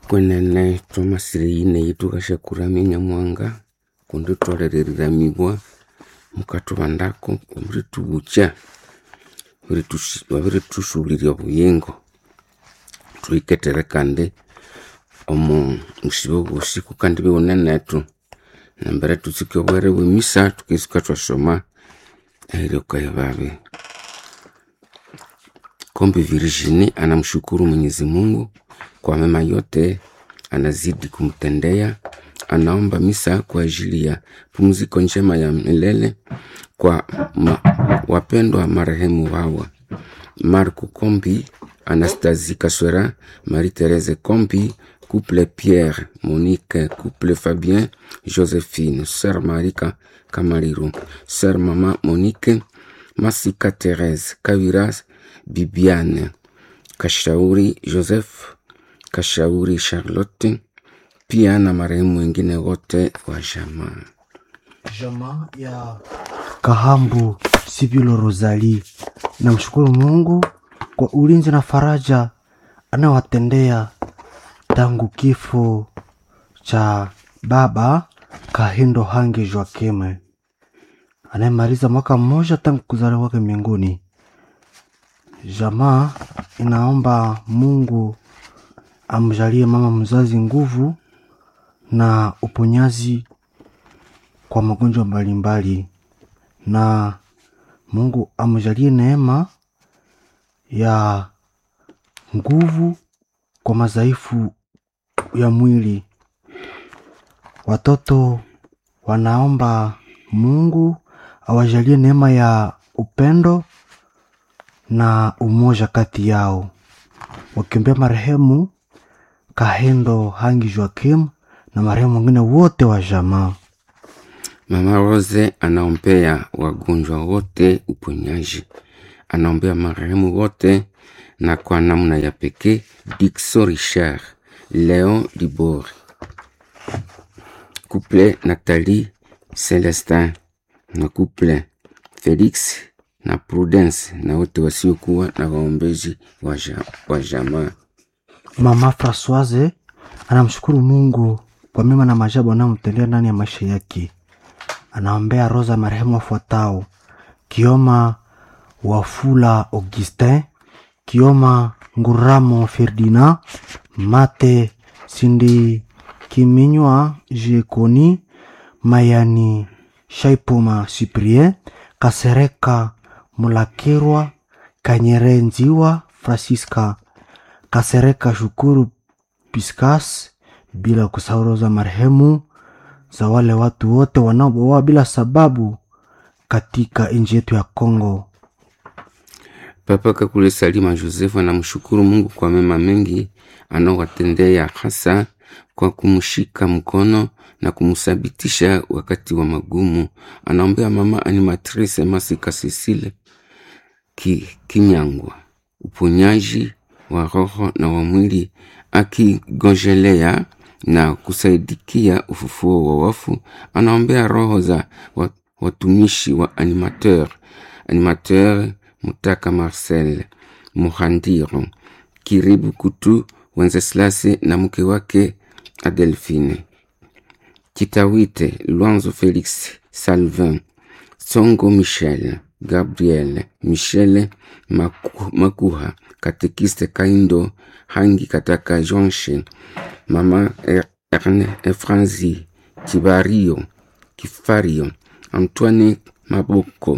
kwenene twamasire yineyi tukashakuramya nyamuhanga kundi twalhereriramibwa mukatubandako omuritubukya wabiritusulirya obuyingo thuhikethere kandi omu busibe bwosi kukandi biwunenethu nambere thutsike obwere bwemisa thuketsuka thwasoma ehiryokaye babi kombi Virginie anamshukuru Mwenyezi Mungu kwa mema yote anazidi kumtendea. Anaomba misa kwa ajili ya pumziko njema ya milele kwa ma, wapendwa marehemu wawa Marco Kombi, Anastasie Kaswera, Marie-Thérèse Kombi, couple Pierre, Monique, couple Fabien, Joséphine, sœur Marika Kamariru, sœur Mama Monique, Masika Thérèse, Kaviras, Bibiane, Kashauri Joseph, Kashauri Charlotte, pia na marehemu wengine wote wa jamaa. Jamaa ya Kahambu Sibilo Rosali, namshukuru Mungu kwa ulinzi na faraja anayowatendea tangu kifo cha baba Kahindo Hange Joakeme anayemaliza mwaka mmoja tangu kuzaliwa kwake mbinguni. Jamaa inaomba Mungu amjalie mama mzazi nguvu na uponyaji kwa magonjwa mbalimbali, na Mungu amjalie neema ya nguvu kwa madhaifu ya mwili. Watoto wanaomba Mungu awajalie neema ya upendo na umoja kati yao, wakiombea marehemu Kahendo Hangi Joakim na marehemu wengine wote wa jamaa. Mama Rose anaombea wagonjwa wote uponyaji, anaombea marehemu wote, na kwa namna ya pekee Dixo Richard, Leon Dibor, couple Nathalie Celestin na couple Felix na Prudence na wote wasiokuwa na waombezi wa ja- wa jamaa. Mama Francoise anamshukuru Mungu kwa mema na maajabu anayomtendea ndani ya maisha yake. Anaombea roza marehemu wafuatao: Kioma Wafula Augustin, Kioma Nguramo Ferdinand, Mate Sindi Kiminywa Jekoni, Mayani Shaipoma Cyprien, Kasereka Mulakirwa, Kanyere Nziwa Francisca Kasereka Shukuru Piscas, bila kusahau roho za marehemu za wale watu wote wanaoboa bila sababu katika nchi yetu ya Kongo. Papa Kakule Salima Joseph anamshukuru Mungu kwa mema mengi anaowatendea, hasa kwa kumshika mkono na kumthabitisha wakati wa magumu. Anaombea mama animatrice Masika Cecile ki, Kinyangwa uponyaji wa roho na wa mwili, akigonjelea na kusaidikia ufufuo wa wafu. Anaombea roho za wa- watumishi wa animateur animateur Mutaka Marcel Muhandiro Kiribu Kutu Wenceslase na mke wake Adelphine Kitawite Lwanzo Felix Salvin Songo Michel Gabriel Michel Maku, Makuha Katekiste Kaindo Hangi Kataka Jonshe Mama Er- Erne Efranzi Kibario Kifario Antoine Maboko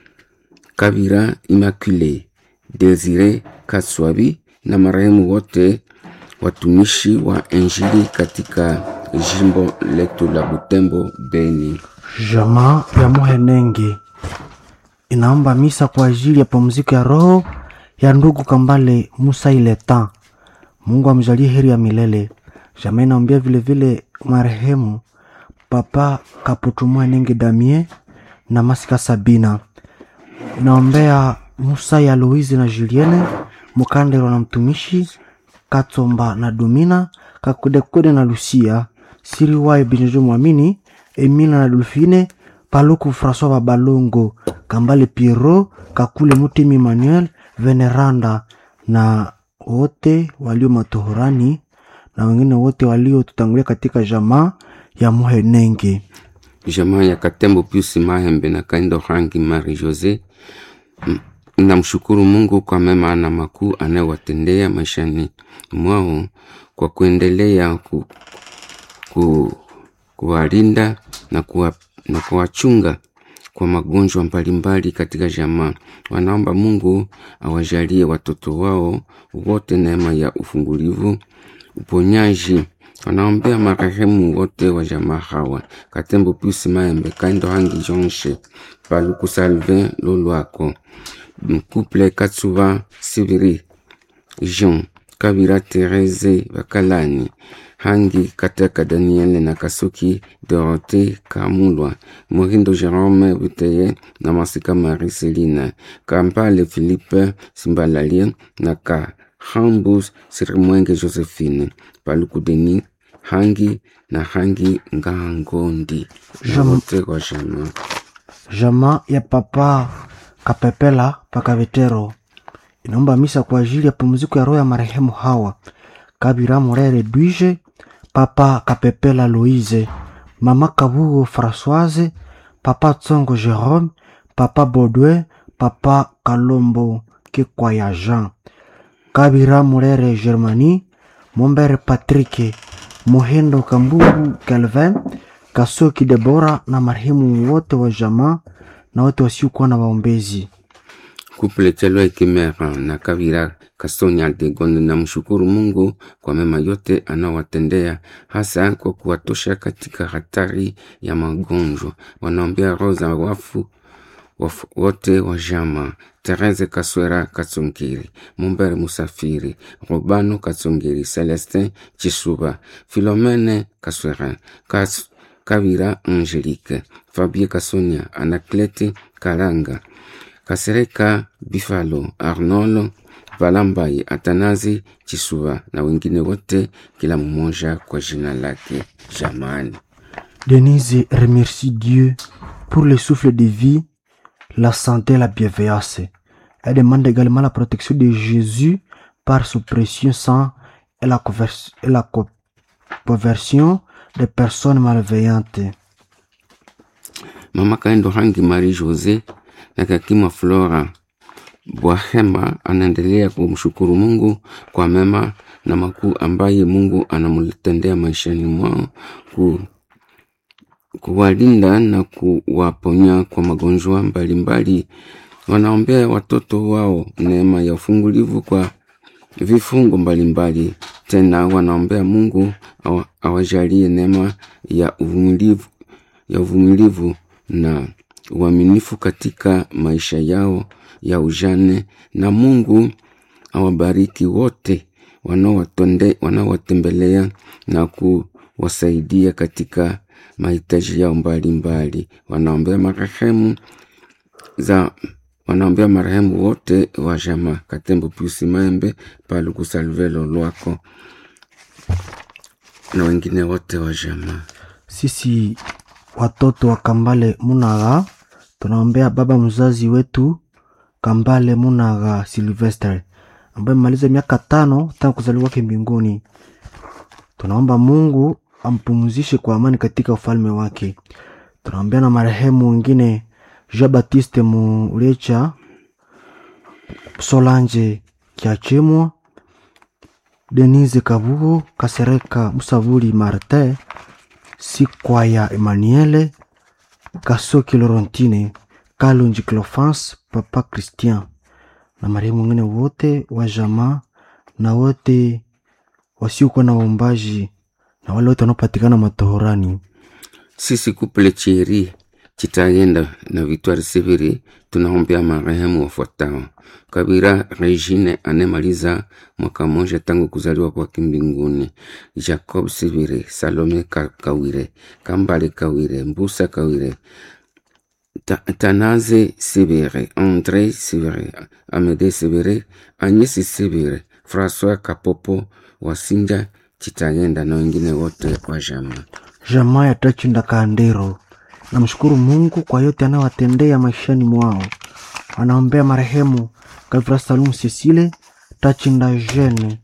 Kabira Immaculée, Desire Kaswabi na marehemu wote watumishi wa Injili katika jimbo letu la Butembo Beni. Jamaa ya Muhenenge inaomba misa kwa ajili ya pumziko ya roho ya ndugu Kambale Musa Ileta. Mungu amjalie heri ya milele. Jamaa inaombea vilevile marehemu Papa Kaputu Muhenenge Damie na Masika Sabina. Inaombea Musa ya Louise na Julienne Mukandero na mtumishi Katsomba na Domina Kakudekude na Lucia Siriwaye Binjojo Mwamini Emila na Dolfine Paluku François Babalongo Kambale Pierrot Kakule Mutemi Emmanuel Veneranda na wote walio matohorani na wengine wote waliotutangulia katika jamaa ya Muhenenge. jamaa ya Katembo Pius Mahembe na Kaindo Hangi Marie Jose m- namshukuru Mungu kwa mema na makuu anayowatendea maishani mwao kwa kuendelea ku, ku, kuwalinda na, kuwa, na kuwachunga kwa magonjwa mbalimbali katika jamaa. Wanaomba Mungu awajalie watoto wao wote neema ya ufungulivu, uponyaji. Wanaombea marehemu wote wa jamaa hawa: Katembo Pius Maembe, Kaindo Hangi Jonshe, Paluku Salvin Lolwako, Couple Katsuba Siviri, Jean Kabira Therese Bakalani, Hangi Kataka Daniel na Kasuki Dorote Kamulwa, Morindo Jerome Buteye na Masika Marie Selina, Kampale Philippe Simbalalie na Kahambus Sirimwenge Josephine, Paluku Denis Hangi na Hangi Ngangondi na Jam- wote wa jamaa. Jamaa ya Papa Kapepela Pakavetero inaomba misa kwa ajili ya pumziko ya roho ya marehemu hawa Kabira Morere Duije, Papa Kapepela Louise, Mama Kabugo Françoise, Papa Tsongo Jerome, Papa Baudouin, Papa Kalombo Kikwaya Jean, Kabira Morere Germanie, Mombere Patrick, Mohendo Kambugu Calvin, Kasoki Debora na marehemu wote wa jamaa na wote wasiokuwa na waombezi. Couple Chalwa Kimera na Kavira Kasonya Degonde na mshukuru Mungu kwa mema yote anaowatendea hasa kwa kuwatosha katika hatari ya magonjwa. Wanaombea roho za wafu wafu wote wa jama Therese Kaswera Katsongiri, Mumbere Musafiri, Robano Katsongiri, Celestin Chisuba, Philomene Kaswera, Kas Kavira Angelique, Fabie Kasonia, Anaclete Karanga, Kasereka Bifalo, Arnolo Valambai, Atanazi Chisuba na wengine wote, kila mmoja kwa jina lake. Jamani, Denise remercie Dieu pour le souffle de vie, la santé et la bienveillance. Elle demande également la protection de Jésus par son précieux sang et la, convers- et la co- conversion des personnes malveillantes. Mama Kaendo Hangi Marie Jose na Kakima Flora Bwahema anaendelea kumshukuru Mungu kwa mema na makuu ambaye Mungu anamtendea maishani mwao ku, kuwalinda na kuwaponya kwa magonjwa mbalimbali. Wanaombea watoto wao neema ya ufungulivu kwa vifungo mbalimbali. Tena wanaombea Mungu awa- awajalie neema ya uvumilivu ya uvumilivu na uaminifu katika maisha yao ya ujane, na Mungu awabariki wote wanaowatonde- wanaowatembelea na kuwasaidia katika mahitaji yao mbalimbali. Wanaombea marehemu za wanaombea marehemu wote wa jamaa Katembo Pius Maembe, Paluku Salvelo Lwako na wengine wote wa jamaa. Sisi watoto wa Kambale Munaga tunaombea baba mzazi wetu Kambale Munaga Silvestre ambaye amemaliza miaka tano tangu kuzaliwa kwake mbinguni. Tunaomba Mungu ampumzishe kwa amani katika ufalme wake. Tunaombea na marehemu wengine Jean Baptiste Mulecha, Solange Kiachemwa, Denise Kabugo, Kasereka Musavuli Martin, Sikwaya Emmanuele, Kasoki Laurentine, Kalunji Clofans, Papa Christian na marehemu wengine wote wa jamaa na wote wasiokuwa na waombaji na wale wote wanaopatikana matohorani. Sisi kuple Chiri Chitayenda na Victoire Siviri tunaombea marehemu wafuatao: Kabira Regine anemaliza mwaka mmoja tangu kuzaliwa kwake mbinguni, Jacob Siviri, Salome Ka- Kawire, Kambale Kawire, Mbusa Kawire, Ta- Tanaze Sibere, Andre Sibere, Amede Sibere, Agnes Sibere, François Kapopo, Wasinja Chitayenda na wengine wote wa jamaa. Jamaa ya Tachinda Kandero namshukuru Mungu kwa yote anayowatendea maishani mwao. Anaombea marehemu Kavira Salum Cecile, Tachinda Jeune,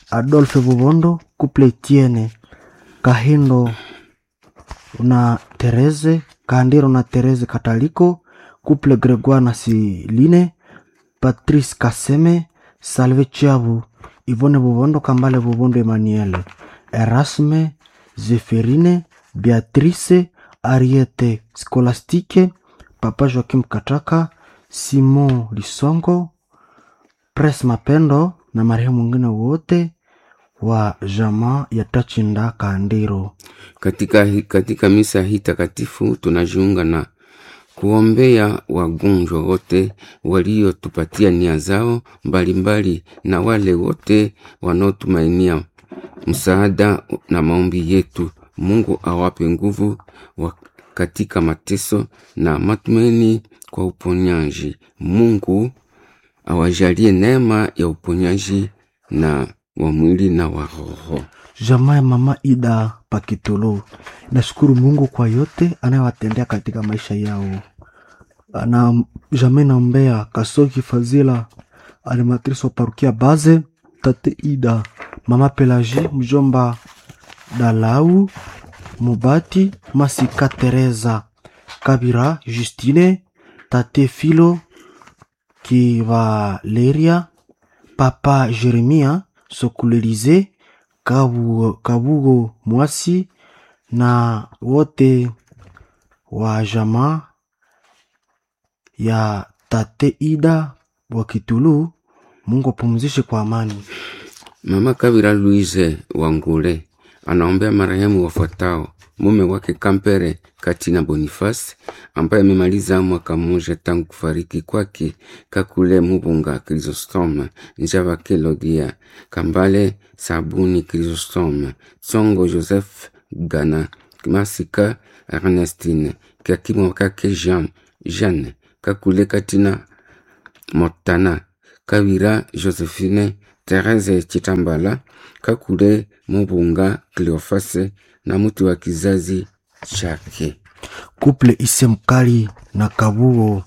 Adolphe Bubondo, couple Etienne Kahindo na Therese Kahandiro na Therese Kataliko, couple Gregoire na Siline, Patrice Kaseme, Salve Chiabu, Yvonne Bubondo, Kambale Bubondo Emmanuel, Erasme, Zeferine, Beatrice, Ariete Scolastique, Papa Joakim Kataka, Simon Lisongo, Pres Mapendo na marehemu mwingine wote wa jamaa ya Tachinda Kandiro. Katika, hi- katika misa hii takatifu tunajiunga na kuombea wagonjwa wote waliotupatia nia zao mbalimbali na wale wote wanaotumainia msaada na maombi yetu. Mungu awape nguvu wa katika mateso na matumaini kwa uponyaji. Mungu awajalie neema ya uponyaji na wa mwili na wa roho. Jamaa ya mama Ida Pakitolo nashukuru Mungu kwa yote anayowatendea katika maisha yao. Na jamaa inaombea Kasoki Fazila, animatrice wa parukia Baze, tate Ida, mama Pelagie, mjomba Dalau Mubati, Masika Teresa Kabira, Justine, tate Filo Kivaleria, papa Jeremia Sokulelize Kabu, Kabugo Mwasi na wote wa jamaa ya tate Ida wa Kitulu. Mungu apumzishe kwa amani. Mama Kabira Louise Wangule anaombea marehemu wafuatao: mume wake Kampere Katina Boniface ambaye amemaliza mwaka mmoja tangu kufariki kwake, Kakule Mubunga Chrysostome, Njava Kelodia Kambale Sabuni Chrysostome, Tsongo Joseph Gana Masika Ernestine Kakimo kake Jean Jeanne Kakule Katina Motana Kawira Josephine Therese Chitambala Kakule Mubunga Cleofase na mtu wa kizazi chake. Kuple ise mkali na Kabugo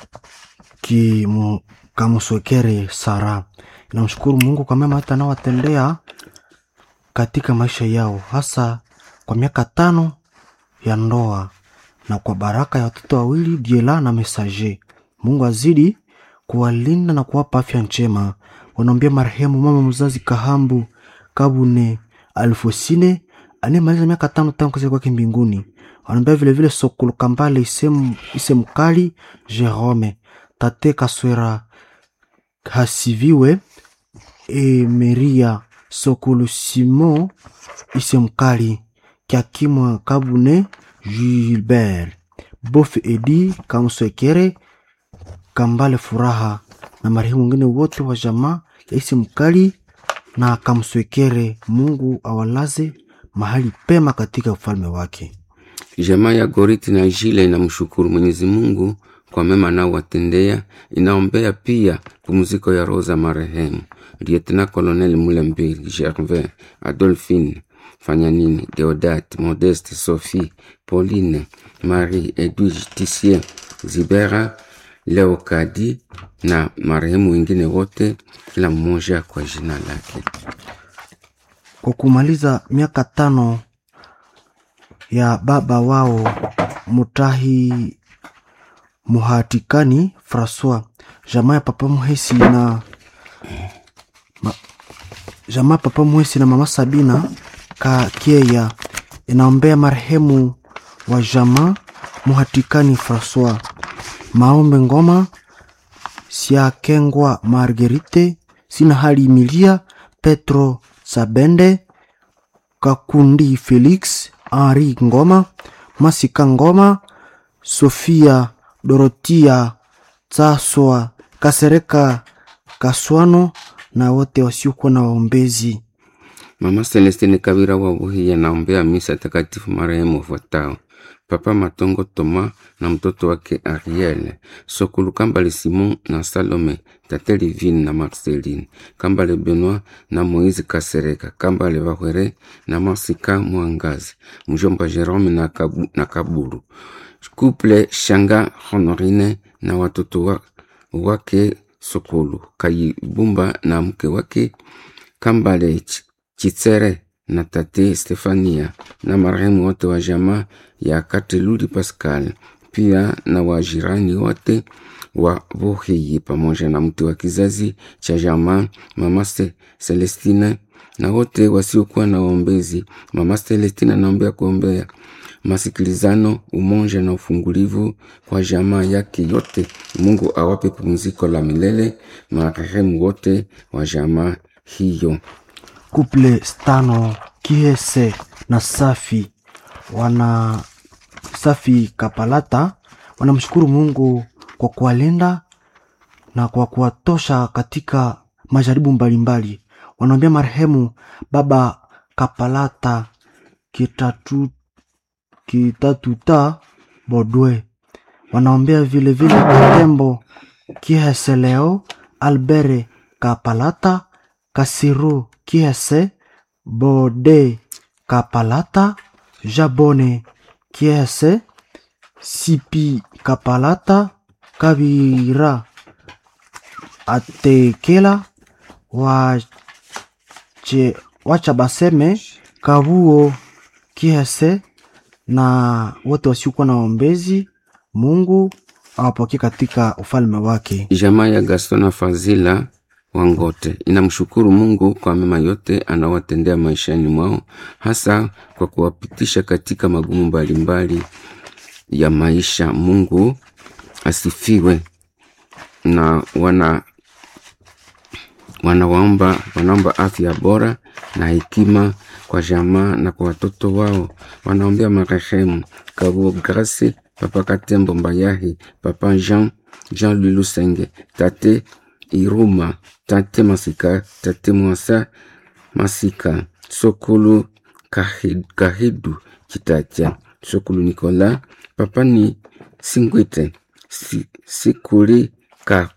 kimu kamuswekere Sara inamshukuru Mungu kwa mema hata anawatendea katika maisha yao, hasa kwa miaka tano ya ndoa na kwa baraka ya watoto wawili Diela na Mesaje. Mungu azidi kuwalinda na kuwapa afya njema. Wanaombea marehemu mama mzazi Kahambu Kabune Alfosine anayemaliza miaka tano tangu kuzaliwa kwake mbinguni. Wanaombea vilevile Sokolo Kambale Isem, Isemkali Jerome Tate Kaswera Hasiviwe Emeria Sokolo Simon Isemkali Kiakimwa Kabune Gilbert Bof Edi Kamswekere Kambale Furaha na marehemu wengine wote wa jamaa ya Isi Mkali na Kamswekere. Mungu awalaze mahali pema katika ufalme wake. Jamaa ya Goriti na Jile inamshukuru Mwenyezi Mungu kwa mema anaowatendea. Inaombea pia pumziko ya roho za marehemu Lieutenant Colonel Mulembeli Gervais, Adolphine Fanyanini, Deodat, Modeste, Sophie, Pauline, Marie, Edwige, Tissier, Zibera, Leokadi na marehemu wengine wote, kila mmoja kwa jina lake. Kwa kumaliza miaka tano ya baba wao Mutahi Muhatikani Francois, jamaa ya papa Muhesi na ma, jamaa ya papa Muhesi na mama Sabina Kakieya inaombea marehemu wa jamaa Muhatikani Francois, Maombe Ngoma, Siakengwa Margerite, Sina Hali Milia, Petro Sabende, Kakundi Felix, Henri Ngoma, Masika Ngoma, Sofia Dorotia Tsaswa, Kasereka Kaswano na wote wasiokuwa na waombezi. Mama Celestine Kabira wa Buhi anaombea misa takatifu marehemu wafuatao: Papa Matongo Toma na mtoto wake Ariel, Sokulu Kambale Simon na Salome, Tate Livine na Marceline, Kambale Benoit na Moise Kasereka, Kambale Bahwere na Masika Mwangazi, mjomba Jerome na, Kabu, na Kaburu, Couple Shanga Honorine na watoto wa, wake Sokulu, Kayibumba na mke wake Kambale Ch- Chitsere na tate Stefania na marehemu wote wa jamaa ya Kateluli Pascal, pia na wajirani wote wa Vuhiyi pamoja na mtu wa kizazi cha jamaa mama Se- Celestina na wote wasiokuwa na waombezi. Mama Celestina naombea kuombea masikilizano, umoja na ufungulivu kwa jamaa yake yote. Mungu awape pumziko la milele marehemu wote wa jamaa hiyo. Kuple Stano Kiese na Safi wana Safi Kapalata wanamshukuru Mungu kwa kuwalinda na kwa kuwatosha katika majaribu mbalimbali. Wanaombea marehemu baba Kapalata kitatu kitatuta Bodwe. Wanaombea vile vile Katembo Kiheseleo Albere Kapalata Kasiru Kiese Bode Kapalata Jabone Kiese Sipi Kapalata Kabira Atekela wache, wacha baseme Kabuo Kiese na wote wasiokuwa na waombezi. Mungu awapokee katika ufalme wake. Jamaa ya Gaston na Fazila Wangote inamshukuru Mungu kwa mema yote anawatendea maishani mwao, hasa kwa kuwapitisha katika magumu mbalimbali ya maisha. Mungu asifiwe. Na wana wanawaomba wanaomba afya bora na hekima kwa jamaa na kwa watoto wao. Wanaombea marehemu Kabuo Grace, Papa Katembo Mbayahi, Papa Jean Jean Lulusenge, Tate Iruma, Tate Masika, Tate Mwasa Masika, Sokulu Kahid, Kahidu Kitacha, Sokulu Nikola, Papa ni Singwite, Si- Sikuli Ka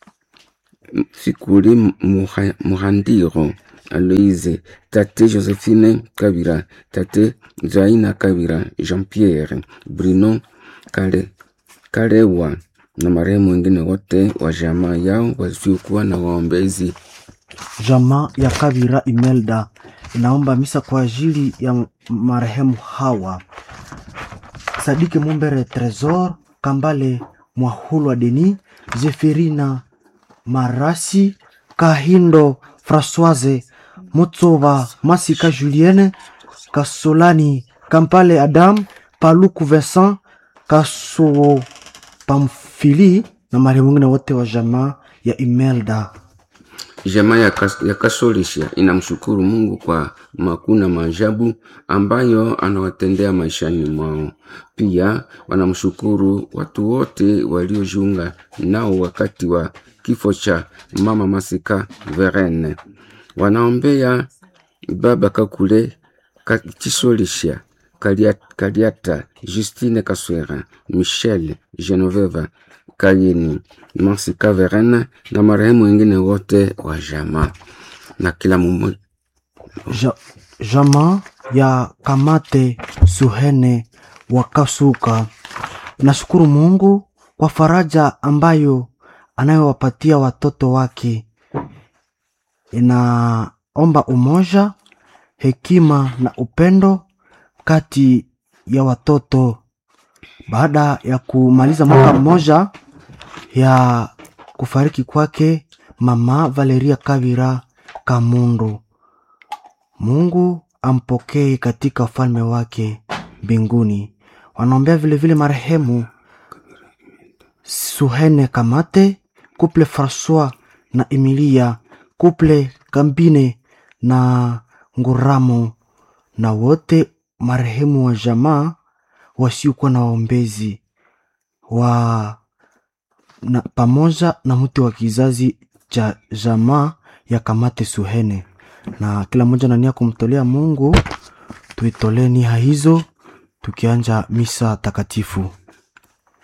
Fikuli Muha- Muhandiro Aloise, Tate Josephine Kabira, Tate Zaina Kabira, Jean-Pierre Bruno Kale, Kalewa na marehemu wengine wote wa jamaa yao wasiokuwa na waombezi. Jamaa ya Kabira Imelda inaomba misa kwa ajili ya marehemu Hawa Sadiki Mumbere Tresor Kambale Mwahulwa Deni Zeferina Marasi Kahindo Françoise Mutsova Masika Julienne Kasolani Kampale Adam Paluku Vincent Kaso Pamfili na marehemu wengine wote wa jamaa ya Imelda. Jamaa ya, kas, ya Kasolisha inamshukuru Mungu kwa makuu na maajabu ambayo anawatendea maishani mwao. Pia wanamshukuru watu wote waliojiunga nao wakati wa kifo cha mama Masika Verene. Wanaombea baba Kakule Ka- Chisolisha Kaliata, Kaliata Justine Kaswera Michel Genoveva Kayeni Masika Verena na marehemu wengine wote wa jamaa na kila mmoja Ja, jamaa ya Kamate Suhene wa Kasuka nashukuru Mungu kwa faraja ambayo anayowapatia watoto wake. Inaomba umoja, hekima na upendo kati ya watoto. Baada ya kumaliza mwaka mmoja ya kufariki kwake mama Valeria Kavira Kamundu. Mungu ampokee katika ufalme wake mbinguni. Wanaombea vilevile marehemu Suhene Kamate, kuple Francois na Emilia, kuple Kambine na Nguramo, na wote marehemu wa jamaa wasiokuwa na waombezi wa na, pamoja na mtu wa kizazi cha jamaa ya Kamate Suhene, na kila mmoja na nia kumtolea Mungu. Tuitolee nia hizo tukianja misa takatifu.